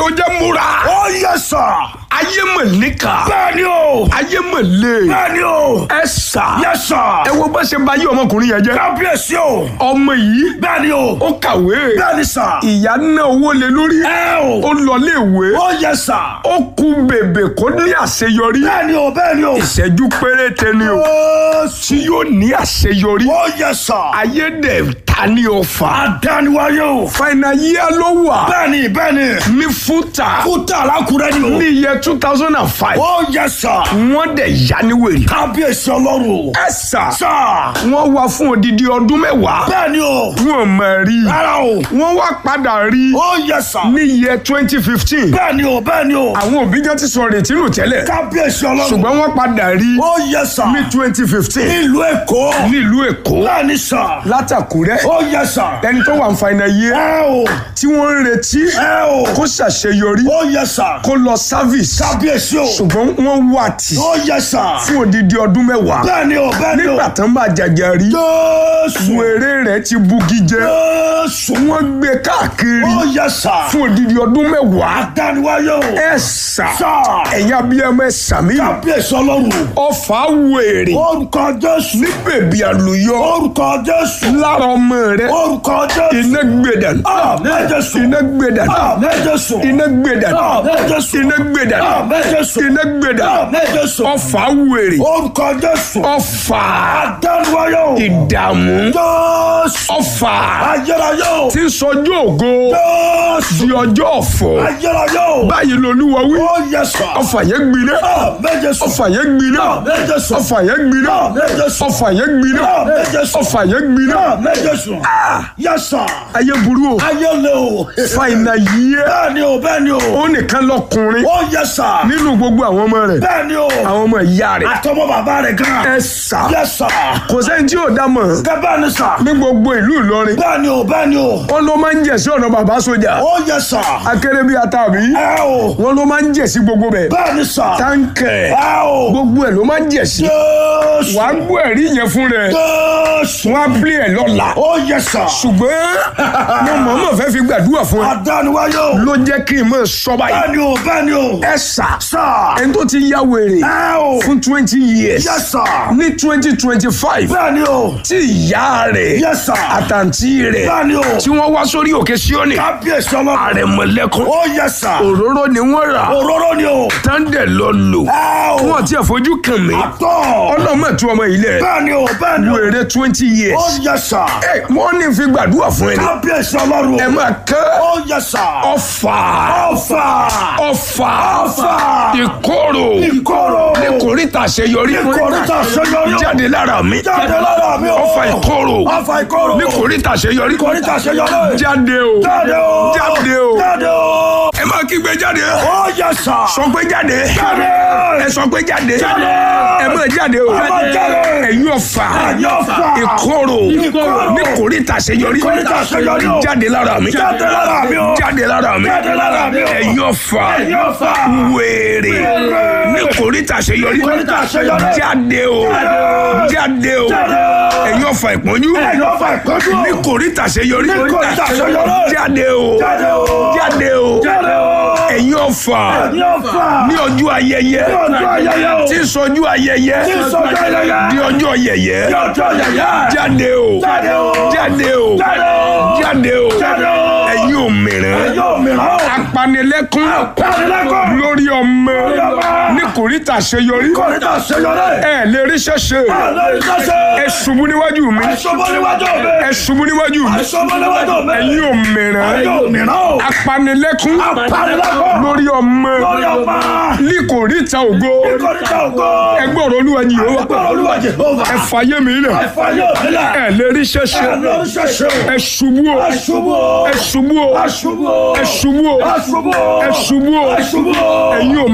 ló jẹ́ múra. ó yẹ sà. ayé mọ̀ níkà. bẹ́ẹ̀ ni o. ayé mọ̀ lé. bẹ́ẹ̀ ni o. ẹ sà. yẹ sà. ẹ wo bá ṣe bá yí ọmọkùnrin yẹn jẹ́. kábíyèsí o. ọmọ yìí bẹ́ẹ̀ ni o. ó kàwé. bẹ́ẹ̀ ni sà. ìyá ná owó lé lórí. ẹ o. ó lọ léèwé. ó yẹ sà. ó kú bèbè kó ní àṣeyọrí. bẹ́ẹ̀ ni o bẹ́ẹ̀ ni o. ìṣẹ́jú péréte ni o. ó tí yóò ní àṣeyọrí. ó yẹ sà. ayé dẹ̀ ta ní ọfà. àdániwáyé o. fàìnà yíyá ló wà. bẹ́ẹ̀ ni bẹ́ẹ̀ ni. ní fúta. kúta alákùrẹ́ ni o. ní iye two thousand and five. ó yẹ sà. wọ́n dẹ̀ yá ní wèrè. kábíyèsí ọlọ́run o. ẹ sà. sà. wọ́n wá fún odidi ọdún mẹ́wàá. bẹ́ẹ̀ ni o. wọ́n mọ̀ rí. rárá o. wọ́n wá padà rí. ó yẹ sà. ní iye twenty fifteen. bẹ́ẹ̀ ni o bẹ́ẹ̀ ni o. àwọn òbí jẹ́ ti sọ retí nù tẹ́lẹ̀. kábíyèsí ọlọ́run. ṣùgbọ́n wọ́n padà rí. ó yẹ sà. ní twenty fifteen. nílùú èkó. nílùú èkó. bẹ́ẹ̀ ni sà. látàkúrẹ́. ó yẹ sà. ẹni tó wà ń fa iná yé. ẹ o. tí wọ́n ń retí. ẹ o. kó ṣàṣeyọrí. ó yẹ sà. kó lọ service. kábíyèsí o. ṣùgbọ́n wọ́n wà tì. ó yẹ sà. fún odidi ọdún mẹ́wàá. bẹ́ẹ̀ ni o bẹ́ẹ̀ ni o. nígbà tán bá jàjà rí. jésù. wèrè rẹ̀ ti bugi jẹ. jésù. wọ́n gbé káàkiri. ó yẹ sà. fún odidi ọdún mẹ́wàá. àdániwáyé o. ẹ sà. sà. ẹ̀yin abiyamọ ẹ sàmì. kábíyèsí ọlọ́run. ọfà wèrè. orúkọ jésù. ní bèbí àlùyọ. orúkọ jésù. lára ọmọ rẹ. orúkọ jésù. iná gbẹdàn. àmín jésù. iná gbẹdàn. àmín jésù. iná gbẹdàn. àmín jésù. iná gbẹdàn. àmín jésù. iná gbẹdàn. àmín jésù. ọfà wèrè. orúkọ jésù. ọfà àdániwáyé o. ìdààmú. jésù. ọfà ayérayé o. tí ń sọjọ́ ògo jésù. di ọjọ́ ọ̀fọ̀. ayérayé o. báyìí lolúwa wí. ó yẹ sà. ọfà yẹn gbiná. àmín jésù. ọfà yẹn gbiná. àmín jésù. ọfà yẹn gbiná. àmín jésù. ọfà yẹn gbiná. àmín jésù. ọfà yẹn gbiná. àmín jésù. yẹ sà. ayé burú o. ayé le o. fàìnà yíyẹ. bẹ́ẹ̀ ni o bẹ́ẹ̀ ni o. ó nìkan lọkùnrin ó yẹ sà. nínú gbogbo àwọn ọmọ rẹ̀ bẹ́ẹ̀ ni o. àwọn ọmọ ìyá rẹ̀ àtọmọ bàbá rẹ̀ gan. ẹ sà yẹ sà. kò sẹ́ni tí ò dá mọ̀ gẹ́gẹ́ bẹ́ẹ̀ ni sà. ní gbogbo ìlú Ìlọrin bẹ́ẹ̀ ni o bẹ́ẹ̀ ni o. wọn ló máa ń jẹ̀ sí ọ̀nà bàbá sójà ó yẹ sà. akéré bíi atàbí ẹ o. wọn ló máa ń jẹ̀ sí gbogbo bẹ̀ bẹ́ẹ̀ ni sà. táǹkẹ̀ ẹ o. gbogbo ẹ̀ ló máa ń jẹ̀ sí jésù. wàá gbọ́ ẹ̀rí yẹn fún rẹ̀ jésù. wọn á pílẹ̀ ẹ̀ lọ́la ó yẹ sà. ṣùgbọ́n mo mọ̀ọ́mọ̀ fẹ́ fi gbàdúrà fún ẹ àdániwáyé o. ló jẹ́ kí n mọ̀ sọ báyìí bẹ́ẹ̀ ni o bẹ́ẹ̀ ni o. ẹ sà sà. ẹni tó ti ya wèrè ẹ o. fún twenty years yẹ sà. ní twenty twenty five bẹ́ẹ̀ ni o. tí ìyá rẹ̀ yẹ sà. àtàntí rẹ̀ bẹ́ẹ̀ ni o. tí wọ́n wá sórí òkè Síónì kábíyèsí ọlọ́run. àrẹ̀mọ̀lẹ́kùn ó yẹ sà. òróró ni wọ́n rà òróró ni o. tándẹ̀ lọ lò ẹ o. wọ́n ti fojú kàn mí àtọ̀. ọlọ́mọ tú ọmọ ilẹ̀ bẹ́ẹ̀ ni o bẹ́ẹ̀ ni o. wèrè twenty ó years yẹ sà. ẹ wọ́n ní fi gbàdúrà fún ẹni kábíyèsí ọlọ́run. ẹ máa kẹ́ ó yẹ sà. ọfà ọfà. ọfà ọfà. ìkorò ìkorò. ní kòríta àṣeyọrí ìkòríta àṣeyọrí. jáde lára mi jáde lára mi o. ọfà ìkorò ọfà ìkorò. ní kòríta àṣeyọrí ìkòríta àṣeyọrí. jáde o jáde o. jáde o jáde o. ẹ máa kígbe jáde ó yẹ sà. sọ pé jáde jáde. ẹ sọ pé jáde Jáde. ẹ máa jáde o Ẹ máa jáde. ẹ̀yin ọ̀fà ẹ̀yin ọ̀fà. ìkorò Ìkorò. ní kòríta àṣeyọrí Ìkòríta àṣeyọrí o. jáde lára mi jáde lára mi o. jáde lára mi jáde lára mi o. ẹ̀yin ọ̀fà ẹ̀yin ọ̀fà. wèrè Wèrè. ní kòríta àṣeyọrí Ìkòríta àṣeyọrí. jáde o Jáde. jáde o Jáde o. ẹ̀yin ọ̀fà ìpọ́njú ẹ̀yin ọ̀fà ìpọ́njú. ní kòríta àṣeyọrí Ní kòríta àṣeyọrí. jáde o jáde o. jáde o jáde o. ẹ̀yin ọ̀fà ẹ̀yin ọ̀fà. ní ọjọ́ ayẹyẹ ní ọjọ́ ayẹyẹ o. tí ń sọjú ayẹyẹ tí ń sọjọ́ ayẹyẹ. di ọjọ́ yẹyẹ ní ọjọ́ ayẹyẹ. jáde o jáde o. jáde o jáde o. jáde o jáde o. ẹ̀yin òmìrán ẹ̀yin òmìrán o. apanilẹ́kún Apanilẹ́kún. lórí ọmọ Lórí ọmọ. ní kòríta àṣeyọrí kòríta àṣeyọrí. ẹ lè rí ṣẹṣẹ lórí ṣẹṣẹ. ẹ ṣubú níwájú mi àìsọ́bọ̀ níwájú mi. ẹ ṣubú níwájú mi àìsọ́bọ̀ níwájú mi. ẹ̀yin òmìrán ẹ̀yin òmìrán o. apanilẹ́kún Apanilẹ́kún. lórí ọmọ lórí ọmọ. ní kòríta ògo kòríta ògo. ẹgbẹ́ ọ̀rọ̀ olúwa yìí ó ẹgbẹ́ olúwa Jèhófà. ẹ fàyè mi lẹ̀ ẹ̀fà yóò nílẹ̀. ẹ lè rí ṣẹṣẹ ẹ̀ lórí ṣẹṣẹ. ẹ ṣubú o aṣubú o. ẹ ṣubú o aṣubú o. ẹ ṣubú o aṣubú o. ẹ ṣubú o aṣubú o. ẹ̀yin òmìnira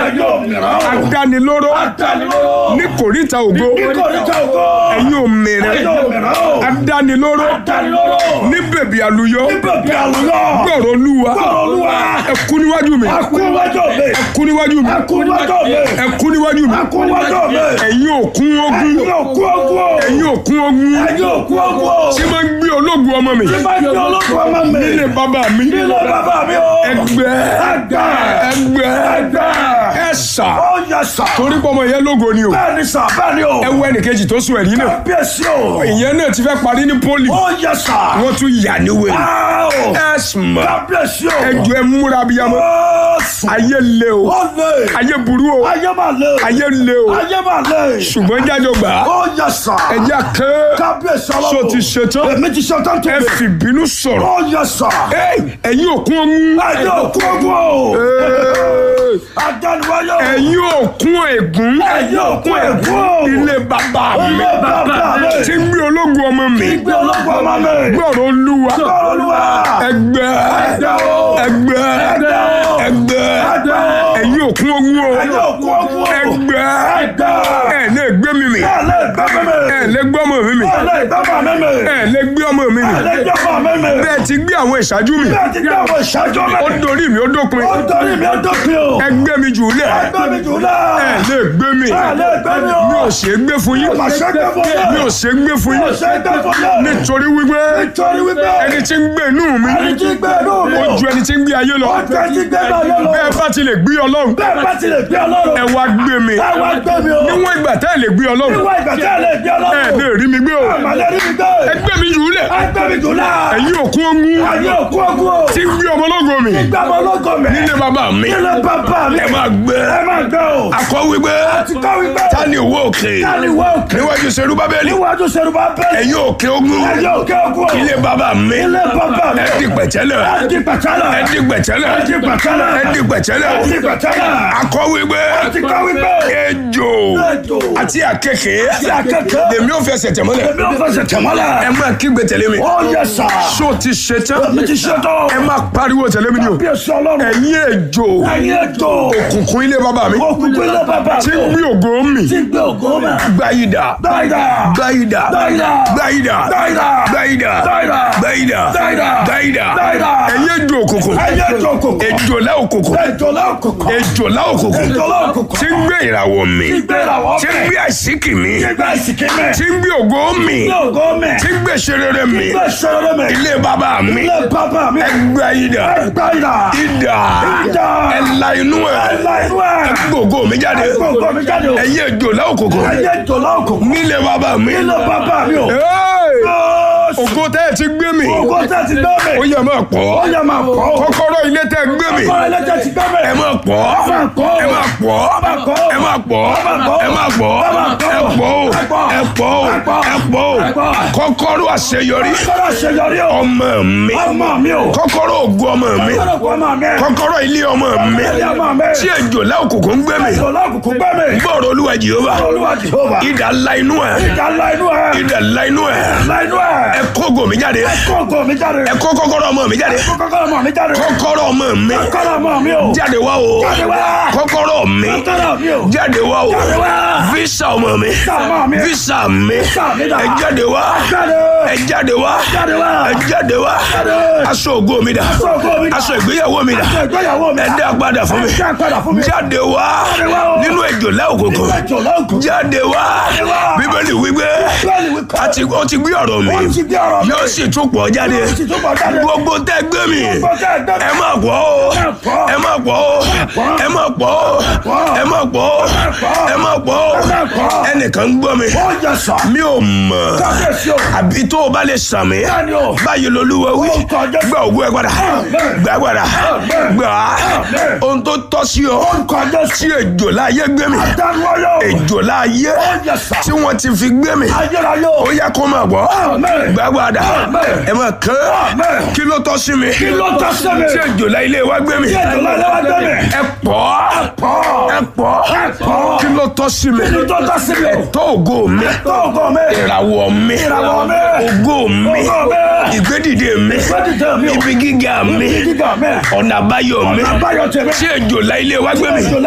Ẹ̀yin òmìnira o. adánilóró Adánilóró. ní kòríta ògo Ìkórìtà ògo. ẹ̀yin òmìnira Ẹ̀yin òmìnira o. adánilóró Adánilóró. ní bèbí àlùyọ Bíbí àlùyọ. gbọ̀rọ̀ olúwa Gbọ́dọ̀ olúwa. ẹ kú níwájú mi Akú iwájú mi. ẹ kú níwájú mi Akú iwájú mi. ẹ kú níwájú mi Akú iwájú mi. ẹ̀yin òkun ogun Ẹ̀yin òkú ogun o. ẹ̀yin òkun ogun Ẹ̀yin òkú ogun o. tí máa ń gbé ológun ọmọ mi Tí bá ń gbé ológun ọmọ mi. nílé bàbá mi Nílé bàbá mi o. ẹgbẹ́ Ẹgbẹ́. ẹgbẹ́ Ẹgbẹ́. ẹ̀sà Ó yẹ sà. torí pé ọmọ yẹn lógo ni o Bẹ́ẹ̀ ni sà bẹ́ẹ̀ ni o. ẹ wo ẹnìkejì tó sùn ẹ̀rí náà Kábíyèsí o. ìyẹn náà ti fẹ́ parí ní pólì Ó yẹ sà. wọ́n tún yà ní wèrè Áò. ẹ̀sùnmọ̀ Kábíyèsí o. ẹjọ́ ẹ múra bíyamọ Ó sùn. ayé le o Ó lè. ayé burú o Ayé máa lè. ayé le o Ayé máa lè. ṣùgbọ́n jájọ gbà á Ó yẹ sà. ẹjẹ́ ké Kábíyèsí ọlọ́run. so ti ṣetán Èmi ti ṣetán tó ẹ mi. fi bínú sọ̀rọ̀ Ó yẹ sà. Ey, ẹ̀yin òkun ogun Ẹ̀yin òkú ogun o. Ey, Adániwáyé o. ẹ̀yin òkun ègún Ẹ̀yin òkú ègún o. ilé bàbá mi Ilé bàbá mi. tí ń gbé ológun ọmọ mi Ìgbé ológun ọmọ mi. gbọ́rọ̀ olúwa Gbọ́dọ̀ olúwa. ẹgbẹ́ Ẹgbẹ́ o. ẹgbẹ́ Ẹgbẹ́ o. ẹgbẹ́ Ẹgbẹ́ o. ẹ̀yin òkun ogun o Ẹ̀yin òkú ogun o. ẹgbẹ́ Ẹgbẹ́. ẹ̀ lè gbé mi mì Ẹ lè gbẹ́ mi mi. ẹ̀ lè gbé ọmọ mi mì Ẹ lè gbẹ́ mọ̀ mi mi. ẹ̀ lè gbé ọmọ mi mì Ẹ lè gbẹ́ mọ̀ mi mi. bẹ́ẹ̀ ti gbé àwọn ìṣáájú mi Bí a ti gbé àwọn ìṣáájú ó mi. dorí mi ó dópin Ó dorí mi ó dópin o. ẹgbẹ́ mi jù lẹ̀ Ẹgbẹ́ mi jù lọ. ẹ̀ lè gbé mi Ẹ lè gbẹ́ mi o. mi ò ṣe é gbé fún yín Mà ṣe gbé fún yín. mi ò ṣe é gbé fún Mi ò yín ṣe gbé fún yín. nítorí wípé Nítorí wípé. ẹni tí ń gbé inú mi Ẹni tí gbé inú mi ó o. ju ẹni tí ń gbé ayé lọ Ó ju ẹni tí gbé náà yẹ lọ. bẹ́ẹ̀ bá ti lè gbé ọlọ́run Bẹ́ẹ̀ bá ti lè gbé ẹ ọlọ́run. wá gbé mi Ẹ wá gbé mi o. níwọ̀n ìgbà tẹ́ ẹ lè gbé ọlọ́run Níwọ̀n ìgbà tí ẹ lè gbé ẹ ọlọ́run. lè rí mi gbé o Àmàlẹ́ rí mi gbé. ẹgbẹ́ mi jù lẹ̀ Ẹgbẹ́ mi jù lọ. ẹ̀yin òkun ogun Ayé òkú ogun o. tí ń gbé ọmọ ológo mi Gbé ọmọ ológo mi. nílé bàbá mi Nílé bàbá mi. ẹ máa gbé Ẹ máa gbé o. akọ wípé Ti kọ́ wípé. ta ni òwò òkè Táni wọ́ òkè. níwájú serú bábélì Níwájú Ṣerúbà bẹ́ẹ̀. ẹ̀yin òkè ogun Ayé òkè ogun o. ilé bàbá mi Ilé bàbá mi. ẹ di pẹ̀tẹ́lẹ̀ Ẹ di pẹ̀tẹ́lẹ̀. ẹ di pẹ̀tẹ́lẹ̀ Ẹ di pẹ̀tẹ́lẹ̀. ẹ di pẹ̀tẹ́lẹ̀ Ẹ di pẹ̀tẹ́lẹ̀. akọ wípé Ti kọ́ wípé. ejò Ejò. àti àkekè Àti àkekè. lèmi ò fẹsẹ̀ tẹ̀mọ́lẹ̀ Èmi ò fẹsẹ̀ tẹ̀mọ́lẹ̀. ẹ máa kígbe tẹ̀lé mi Ó yẹ sà. ṣó ti ṣe tán Èmi ti ṣe tán. ẹ máa pariwo tẹ̀lé mi ni o Bí èso ọlọ́run. ẹ̀yin ejò Ẹyin ètò. òkùnkùn ilé bàbá mi Òkùnkùn ilé bàbá tí mi. ń gbé ògo mi Tí gbé ògo mẹ́. gbáyìdà Dáìdá. gbáyìdà Dáìdá. gbáyìdà Dáìdá. gbáyìdà Dáìdá. gbáyìdà Dáìdá. gbáyìdà Dáìdá. ẹ̀yin ejò òkùnkùn Ẹyin ètò òkùnkùn. ejòlá òkùnkùn Ejòlá òkùnkùn. ejòlá òkùnkùn Ejòlá òkùnkùn. tí ń gbé ìràwọ̀ mi Tí gbé ìràwọ̀ tí ń mẹ́. gbé àṣíkì mi Tí gbé ìsìnkí mẹ́. tí ń gbé ògo mi Tí ògo mẹ́. tí ń gbé ṣerere mi Tí gbé ìṣòro mẹ́. ilé bàbá mi Ilé bàbá mi. gbáyìdà Dáìdá. ìdà Ìdà. ẹ̀la inú ẹ̀ Ẹ̀la inú ẹ̀. gbogbo mi jáde Gbogbo mi jáde o. ẹ̀yin ejòlá òkùnkùn Ẹyin ètòlá òkùnkùn. nílé bàbá mi Ilé bàbá mi o. Hey! Jésù. ògo tẹ́ ẹ ti gbé mi Ògo tẹ́ ti gbé mi. ó yẹ máa Ó pọ̀ yẹ máa pọ̀ o. kọ́kọ́rọ́ ilé tẹ́ ẹ gbé mi Ọkọ ẹlẹ́jẹ̀ ti gbé mi. ẹ máa pọ̀ máa pọ̀. ẹ máa pọ̀ máa pọ̀. ẹ máa pọ̀ máa pọ̀. ẹ máa pọ̀ Ẹ máa pọ̀. ẹ pọ̀ o Ẹ pọ̀. ẹ pọ̀ o Ẹ pọ̀. ẹ pọ̀ o Ẹ pọ̀. kọ́kọ́rọ́ àṣeyọrí Kọ́kọ́rọ́ àṣeyọrí o. ọmọ mi Ọmọ mi o. kọ́kọ́rọ́ ògo ọmọ mi Kọ́kọ́rọ́ kọ́ ọmọ mi. kọ́kọ́rọ́ ilé ọmọ mi Ilé ọmọ mi. tí ejòlá òkùnkùn ń gbé mi Ìṣòlá òkùnkùn gbé mi. gbọ́rọ̀ olúwa jehova Olúwa Jehova. idà ńlá inú ẹ̀ Ìjà ńlá inú ẹ̀. idà ńlá inú ẹ̀ Ńlá inú ẹ̀. ẹ kó ògo mi jáde Kó ògo mi jáde. ẹ kó kọ́kọ́rọ́ ọmọ mi jáde Kó kọ́kọ́rọ́ ọmọ mi jáde. kọ́kọ́rọ́ ọmọ mi Kọ́kọ́rọ́ ọmọ mi o. jáde wá o Jáde wá. kọ́kọ́rọ́ mi Kọ́kọ́rọ́ mi o. jáde wá o Jáde wá. visa ọmọ mi ọmọ mi. visa mi Visa mi dà. ẹ jáde wá Jáde. ẹ jáde wá Jáde wá. ẹ jáde wá Jáde. aṣọ ògo mi dà Aṣọ ògo mi dà. aṣọ ìgbéyàwó mi dà Aṣọ ìgbéyàwó mi. ẹ dá padà fún mi Ẹ dá padà fún mi. jáde wá Jáde wá o. nínú ejòlá òkùnkùn Ìṣòlá òkùnkùn. jáde wá Jáde wá. bíbélì wípé Bẹ́ẹ̀ni wí kọ́. àti ó ti gbé ọ̀rọ̀ mi Ó ti gbé ọ̀rọ̀ mi. yóò sì tún pọ̀ jáde Yóò sì tún pọ̀ jáde. gbogbo tẹ́ gbé mi Gbogbo tẹ́ gbé mi. ẹ má pọ̀ o Ẹ pọ̀. ẹ má pọ̀ o pọ̀. ẹ má pọ̀ o pọ̀. ẹ má pọ̀ o pọ̀. ẹ má pọ̀ o Ẹ pọ̀. ẹnìkan ń gbọ́ mi Ó yẹ sọ. mi ò mọ̀ Kábíyèsí o. àbí tó o bá lè sàn mí Bẹ́ẹ̀ni o. báyìí lolúwa wí Ó kọjá. gba ògùn ẹ padà Amen. gbà padà Amen. gbà á Amen. ohun tó tọ́ sí ọ Orúkọ Jésù. tí ejò láyé gbé mi Dáníwáyọ̀. ejò láyé Ó yẹ sọ. tí wọ́n ti fi gbé mi Ayérayé o. ó yẹ kó máa gbọ́ Amen. gbà padà Amen. ẹ máa kán Amen. kí ló tọ́ sí mi Kí ló tọ́ sí mi? tí ejò láyé ilé wa gbé mi Tí ejò láyé wa gbé mi. ẹ pọ̀ Pọ̀. ẹ pọ̀ Ẹ pọ̀. kí ló tọ́ sí mi Kí ló tọ́ sí mi? tó ògo mi Tó ògo mi. ìràwọ̀ mi Ìràwọ̀ mi. ògo mi Ògo mi. ìgbédìde mi Ìgbédìde mi o. ibi gíga mi Ibi gíga mi. ọ̀nà àbáyọ mi Ọ̀nà àbáyọ tèmi. tí ejò láyé ilé wa gbé mi Ejò láyé wa gbé mi.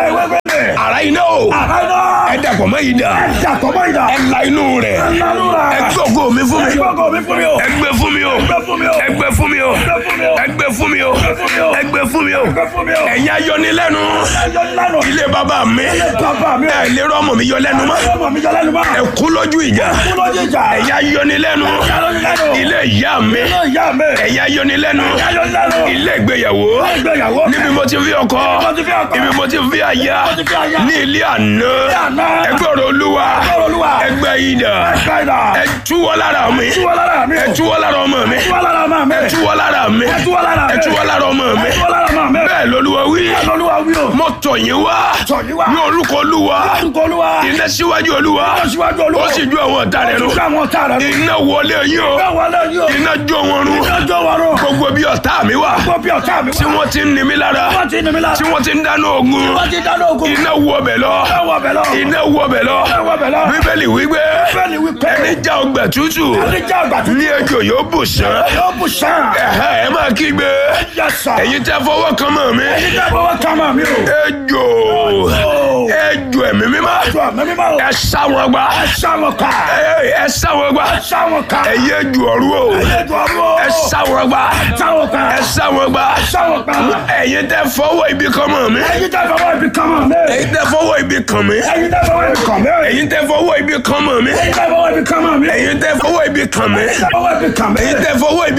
bẹ́ẹ̀. ara iná o Àkàndá. ẹ dàpọ̀ mọ́ yìí dà Ẹja tọ́mọ ìdá. ẹ la inú rẹ̀ Ẹ̀lánú rà. ẹ gbọ́gọ́ mi fún mi Ẹgbọ́gọ̀ mi fún mi o. ẹ gbé fún mi o Ẹgbẹ́ fún mi o. ẹ gbé fún mi o Ẹgbẹ́ fún mi o. ẹ gbé fún mi o Ẹgbẹ́ fún mi o. ẹ gbé fún mi o Ẹgbẹ́ fún mi o. ẹ̀yin ayọnilẹ́nu Ẹjọ́ lánà. ilé bàbá mi Bàbá mi o. ẹ lè rọ́mọ mi yọ lẹ́nu mọ́ Ọmọ mi jọ lẹ́nu mọ́. ẹ kú lójú ìjà Kú lójú ìjà. ẹ̀yin ayọnilẹ́nu Ẹjọ́ lánà. ilé ìyá mi Ilé ìyá mi. ẹ̀yin ayọnilẹ́nu Ẹjọ́ lánà. ilé ìgbéyàwó Ìgbéyàwó. níbi mo ti fi ọkọ mo ti fi ọkọ. ibi mo ti fi aya mo ti fi aya. ní ilé àná àná. ẹgbẹ́ ọ̀rọ̀ olúwa ọ̀rọ̀ Olúwa. ẹgbẹ́ ìdá Ẹgbẹ́ ìdá. ẹ túwọ́ lára mi Túwọ́ lára mi o. ẹ túwọ́ lára ọmọ mi Túwọ́ lára máa mi. ẹ túwọ́ lára mi Ẹ túwọ́ lára mi. ẹ túwọ́ lára ọmọ mi Túwọ́ lára máa mi. bẹ́ẹ̀ lolúwa wí Olúwa wí o. mo tọ̀ yín wá Tọ̀ yín wá. ní orúkọ olúwa Orúkọ Olúwa. iná síwájú olúwa Ó síwájú Olúwa. ó sì ju àwọn ọ̀tá rẹ̀ Ó nù sì ju àwọn ọ̀tá rẹ̀ nù. iná wọlé yín o Bẹ́ẹ̀ wọlé yìí o. iná jó wọn run Ìjọ wa rò. gbogbo bí ọ̀tá mi wà Gbọ́ bí ọ̀tá mi wá. tí wọ́n ti ń ni mí lára Wọ́n ti ní mi lára. tí wọ́n ti ń dáná ogun Wọ́n ti dáná ogun. iná wọ bẹ̀ lọ Bẹ́ẹ̀ wọ bẹ̀ lọ. iná wọ bẹ̀ lọ Bẹ́ẹ̀ wọ bẹ̀ lọ. bíbélì wípé Bẹ́ẹ̀ ni wípé. ẹni já ọgbà tútù Ẹni jẹ́ àgbà tó ní ejò yóò bù sán yóò bù sàn. ẹ̀hẹ́ ẹ máa kígbe Yẹ sà. ẹ̀yin tẹ́ fọwọ́ kan mọ́ mi Ẹni jẹ́ fọwọ́ ká máa mi o. ejò Ó. ejò ẹ̀mí mímọ́ Jọ mẹ́mí máa o. ẹ sá wọn gbá Ẹ sá wọn ká. ẹ ẹ sá wọn gbá Ẹ sá wọn ká. ẹ̀yin ejò ọ̀rú o Ẹ jọ ọ̀rọ̀ o. ẹ sá wọn gbá Ẹ sá wọn ká. ẹ sá wọn gbá Ẹ sá wọn ká. ẹ̀yin tẹ́ fọwọ́ ibi kan mọ́ mi Ẹni jẹ́ fọwọ́ ibi kan máa mi. ẹ̀yin tẹ́ fọwọ́ ibi kan mi Ẹni jẹ́ fọwọ́ ibi kan mi. ẹ̀yin tẹ́ fọwọ́ ibi kan mọ́ mi Ẹni jẹ́ fọwọ́ ibi kan máa mi. ẹ̀yin tẹ́ fọwọ́ ibi kan mi Ẹni jẹ́ fọwọ́ ibi kan mi. ẹ̀yin tẹ́ fọwọ́ ibi